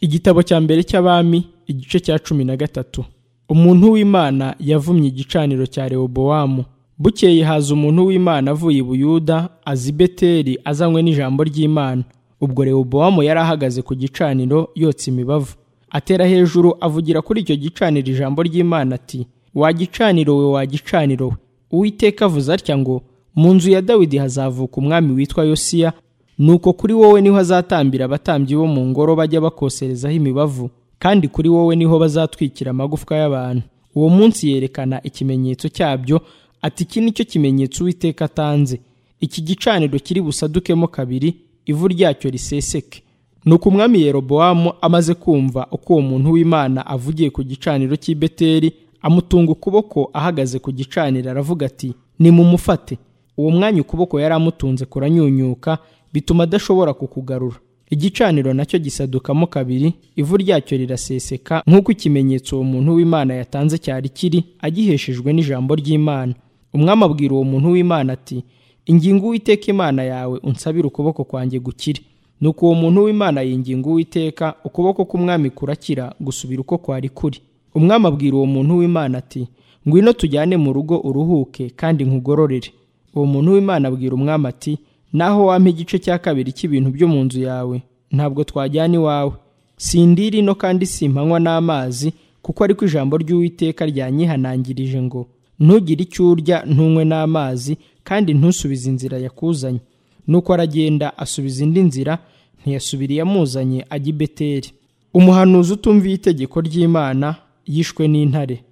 igitabo cya mbere cy'abami igice cya cumi na gatatu umuntu w'imana yavumye igicaniro cya rehobowamu bukeye haza umuntu w'imana avuye i buyuda aza i beteli azanywe n'ijambo ry'imana ubwo rehobowamu yari ahagaze ku gicaniro yotsa imibavu atera hejuru avugira kuri icyo gicaniro ijambo ry'imana ati wagicaniro we wagicaniro we uwiteka avuze atya ngo mu nzu ya dawidi hazavuka umwami witwa yosiya nuko kuri wowe niho azatambira abatambyi bo mu ngoro bajya bakoserezaho imibavu kandi kuri wowe niho bazatwikira amagufwa y'abantu uwo munsi yerekana ikimenyetso cyabyo ati iki ni cyo kimenyetso uwiteka atanze iki gicaniro kiri busadukemo kabiri ivu ryacyo riseseke nuko umwami yerobowamu amaze kumva uko uwo muntu w'imana avugiye ku gicaniro cy'i beteli amutunga ukuboko ahagaze ku gicaniro aravuga ati nimumufate uwo mwanya ukuboko yari amutunze kuranyunyuka bituma adashobora kukugarura igicaniro nacyo gisadukamo kabiri ivu ryacyo riraseseka nk'uko ikimenyetso uwo muntu w'imana yatanze cyari kiri agiheshejwe n'ijambo ry'imana umwami abwira uwo muntu w'imana ati ingingo uwiteka imana yawe unsabire ukuboko kwanjye gukire nuko uwo muntu w'imana yinginga uwiteka ukuboko k'umwami kurakira gusubira uko kwari kuri umwami abwira uwo muntu w'imana ati ngwino tujyane mu rugo uruhuke kandi nkugororere uwo muntu w'imana abwira umwami ati naho wampa igice cya kabiri cy'ibintu byo mu nzu yawe ntabwo twajyana iwawe sindiri ino kandi simpanywa n'amazi kuko ariko ijambo ry'uwiteka ryanyihanangirije ngo ntugire icyo urya ntunywe n'amazi kandi ntusubize inzira yakuzanye nuko aragenda asubiza indi nzira ntiyasubira iyamuzanye ajya i beteri umuhanuzi utumviye itegeko ry'imana yishwe n'intare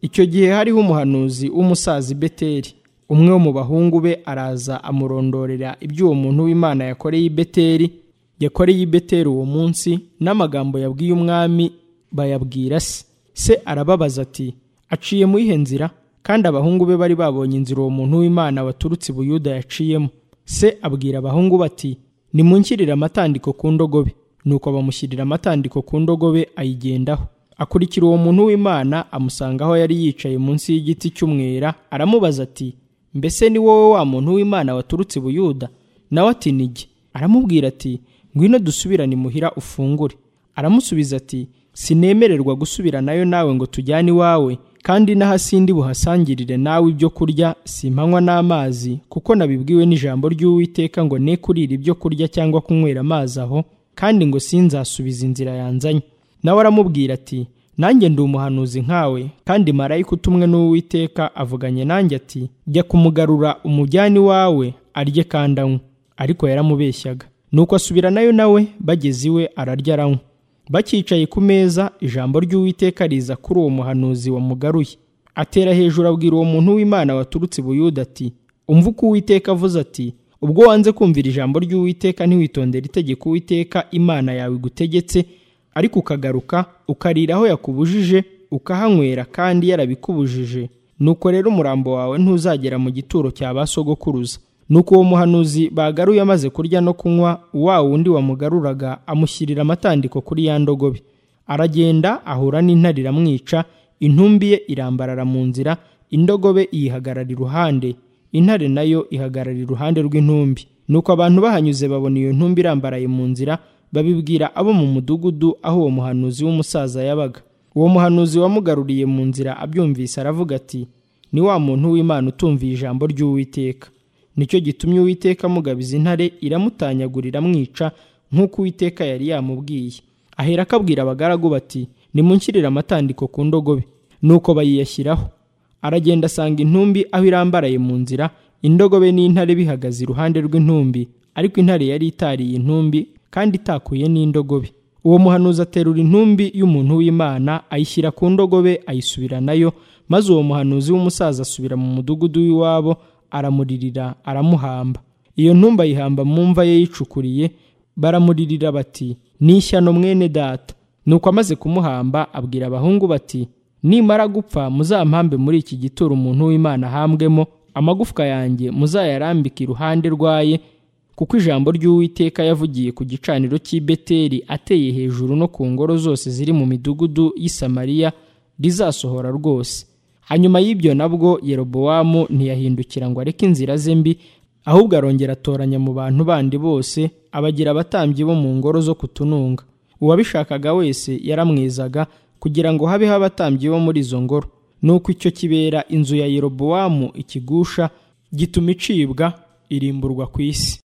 icyo gihe hariho umuhanuzi w'umusaza i beteri umwe wo mu bahungu be araza amurondorera ibyo uwo muntu w'imana yakoreye i beteri yakoreye i beteri uwo munsi n'amagambo yabwiye umwami bayabwira se se arababaza ati aciye mu iyihe nzira kandi abahungu be bari babonye inzira uwo muntu w'imana waturutse i buyuda yaciyemo se abwira abahungu bati nimunshyirire amatandiko ku ndogobe nuko bamushyirira amatandiko ku ndogobe ayigendaho akurikira uwo muntu w'imana amusanga aho yari yicaye munsi y'igiti cy'umwera aramubaza ati mbese ni wowe wa muntu w'imana waturutse i buyuda nawe ati nige aramubwira ati ngwino dusubirane imuhira ufungure aramusubiza ati sinemererwa gusubiranayo nawe ngo tujyane iwawe kandi n'ahasindi buhasangirire nawe ibyo kurya simpanywa n'amazi kuko nabibwiwe n'ijambo ry'uwiteka ngo ne kurira ibyo kurya cyangwa kunywera amazi aho kandi ngo sinzasubiza inzira yanzanye nawe aramubwira ati nanjye ndi umuhanuzi nkawe kandi marayika utumwe n'uwiteka avuganye nanjye ati jya kumugarura umujyani wawe arye kandi anywe ariko yaramubeshyaga nuko asubiranayo nawe bageze iwe ararya aranywa bakicaye ku meza ijambo ry'uwiteka riza kuri uwo muhanuzi wamugaruye atera hejuru abwira uwo muntu w'imana waturutse i buyuda ati umva uko uwiteka avuze ati ubwo wanze kumvira ijambo ry'uwiteka ntiwitondere itegeko uwiteka imana yawe igutegetse ariko ukagaruka ukarira aho yakubujije ukahanywera kandi yarabikubujije nuko rero umurambo wawe ntuzagera mu gituro cya ba sogokuruza nuko uwo muhanuzi bagaruye amaze kurya no kunywa wa wundi wamugaruraga amushyirira amatandiko kuri ya ndogobe aragenda ahura n'intare iramwica intumbi ye irambarara mu nzira indogobe iyihagarara iruhande intare nayo ihagarara iruhande rw'intumbi nuko abantu bahanyuze babona iyo ntumbi irambaraye mu nzira babibwira abo mu mudugudu aho uwo muhanuzi w'umusaza yabaga uwo muhanuzi wamugaruriye mu nzira abyumvise aravuga ati ni wa muntu w'imana utumviye ijambo ry'uwiteka nicyo gitumye uwiteka amugabiza intare iramutanyagurira amwica nk'uko uwiteka yari yamubwiye ahera akabwira abagaragu bati nimunshyirire amatandiko ku ndogobe nuko bayiyashyiraho aragenda asanga intumbi aho irambaraye mu nzira indogobe n'intare bihagaze iruhande rw'intumbi ariko intare yari itariye intumbi kandi itakuye n'indogobe uwo muhanuzi aterura intumbi y'umuntu w'imana ayishyira ku ndogobe ayisubiranayo maze uwo muhanuzi w'umusaza asubira mu mudugudu w'iwabo aramuririra aramuhamba iyo ntumbi ayihamba mu mva ye yicukuriye baramuririra bati ni ishyano mwene data nuko amaze kumuhamba abwira abahungu bati nimara gupfa muzampambe muri iki gituro umuntu w'imana ahambwemo amagufwa yanjye muzayarambike iruhande rwaye kuko ijambo ry'uwiteka yavugiye ku gicaniro cy'i beteli ateye hejuru no ku ngoro zose ziri mu midugudu y'i samariya rizasohora rwose hanyuma y'ibyo nabwo yerobowamu ntiyahindukira ngo areke inzira ze mbi ahubwo arongera atoranya mu bantu bandi bose abagira abatambyi bo mu ngoro zo kutununga uwabishakaga wese yaramwezaga kugira ngo habeho abatambyi bo muri izo ngoro nuko icyo kibera inzu ya yerobowamu ikigusha gituma icibwa irimburwa ku isi